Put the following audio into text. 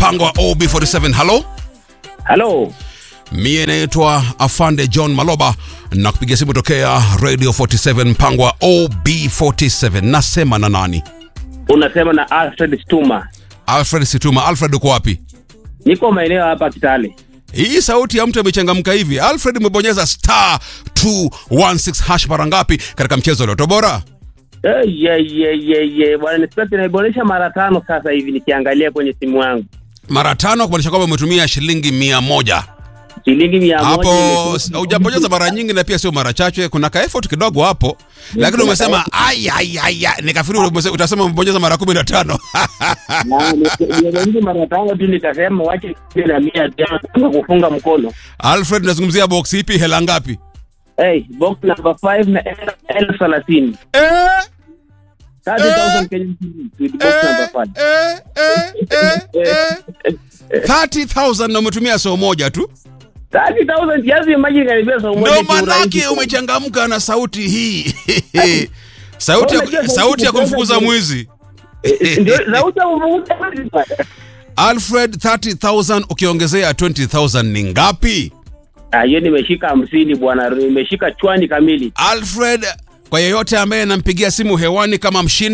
mpango wa OB47. Halo, Halo, mie naitwa Afande John Maloba na kupiga simu tokea Radio 47 mpango wa OB47. Nasema na nani? unasema na Alfred Stuma. Alfred Situma. Alfred, uko wapi? Niko maeneo hapa Kitale. Hii sauti ya mtu amechangamka hivi. Alfred, umebonyeza star 216 hash mara ngapi katika mchezo leo bora? Eh, ye ye ye ye bwana Inspector, naiboresha mara tano sasa hivi nikiangalia kwenye simu yangu, Mara tano, kumaanisha kwamba umetumia shilingi mia moja shilingi mia moja hapo. imefika. Hujabonyeza mara nyingi na pia sio mara chache, kuna ka effort kidogo hapo, lakini umesema ai ai ai, ai, nikafikiri umese- utasema umebonyeza mara kumi na tano. Na, ni- nimejaribu mara tano tu nikasema wache kumi na mia tano kama kufunga mkono. Alfred, nazungumzia box ipi? Hela ngapi? Hey, box number 5 na el- elfu thelathini Eh, 30,000 Kenyan shillings with box number 5. eh, eh, eh, eh. 30,000 na umetumia soo moja tu, 30,000 just imagine karibia saa moja ndio kiurahisi manake sana. umechangamka na sauti hii sauti ya, Unajua sauti ya kumfukuza sauti- mwizi. Eh, ndio sauti ya kuvuta bwana. Alfred, 30,000 ukiongezea 20,000 ni ngapi? Ah, hiyo nimeshika hamsini bwana, nimeshika chwani kamili. Alfred, kwa yeyote ambaye anampigia simu hewani kama mshindi